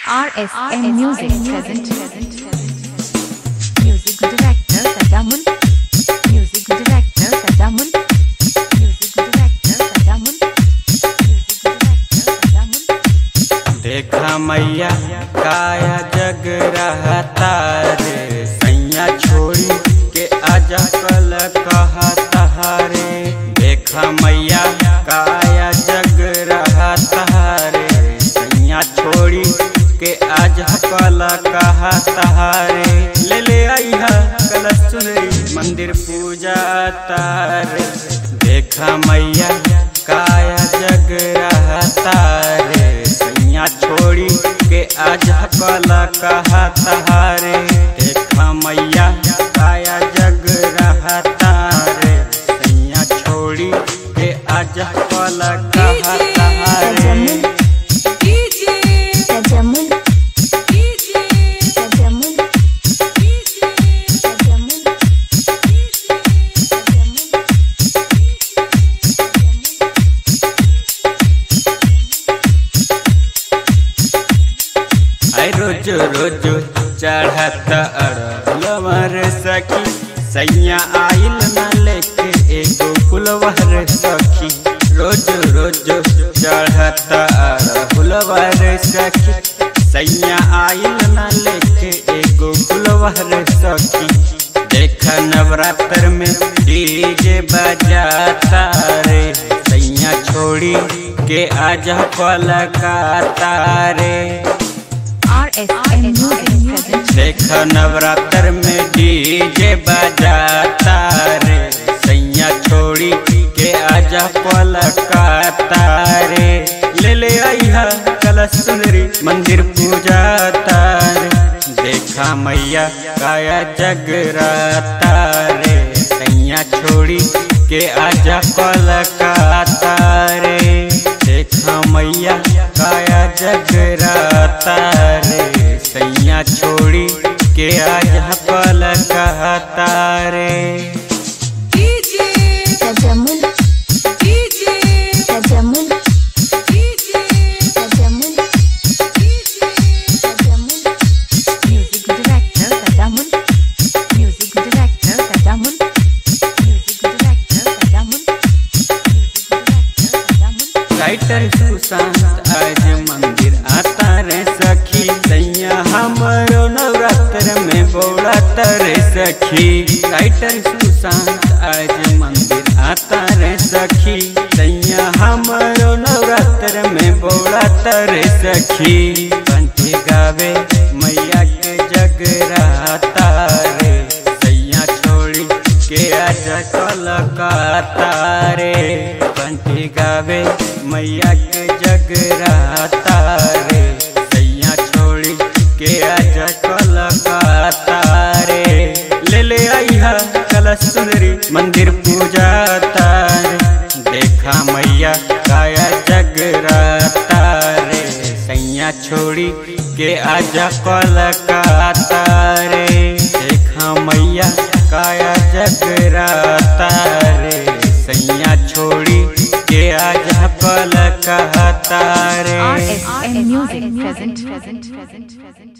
RSM Music present. Music director Tadamun. Music director Tadamun. Music director Tadamun. Music director Tadamun. देखा मैया काया जग रहता रे सैया छोड़ी के आजा कल कहता रे देखा मैया काया जग रहता रे सैया छोड़ी के आजा कल कहता रे ले ले आइहा कल सुनरी मंदिर पूजा तारे देखा मैया काया जग रहता रे सैया छोड़ी के आज कल कहता रे देखा मैया काया जग रहता रे सैया छोड़ी के आज कल कहता रे Tadamun. Tadamun. Tadamun. आई रोज रोज चढ़त अड़लवर सखी सैया आइल न लेके एगो फुलवर सखी रोज रोज चढ़त अड़लवर सखी सैया आइल न लेके एगो फुलवर सखी देख नवरात्र में डीजे बजाता रे सैया छोड़ी के आजा कलकाता रे RSM Music present. देख नवरात्र में डीजे बजाता रे सैया छोड़ी के आजा पलकाता रे ले ले आइहा कलश सुनरी मंदिर पूजा तारे देखा मैया काया जगराता रे सैया छोड़ी के आजा पलकाता रे देखा मैया काया जगराता रे सैया छोड़ी के आज पल कहता रे Tadamun. Tadamun. Tadamun. Tadamun. Music director Tadamun. Music director Tadamun. Music director Tadamun. Music director Tadamun. Writer Sushant आज मंदिर आता रे सखी सैया हमारो नवरात्र में बौड़ात रे सखी राइटर सुशांत आज मंदिर आता रे सखी सैया हमारो नवरात्र में बौड़ात रे सखी कंठी गावे मैया के जगराता रे सैया छोड़ी के आज कलकाता रे कंठी गावे मैया के जगराता रे सैया छोड़ी के आज कलकाता रे ले ले आइहा कलश सुनरी मंदिर पूजा तारे देखा मैया काया जगराता रे सैया छोड़ी के आजा कलकाता रे देखा मैया काया जगराता रे सैया छोड़ी के आजा कलकाता रे RSM Music present.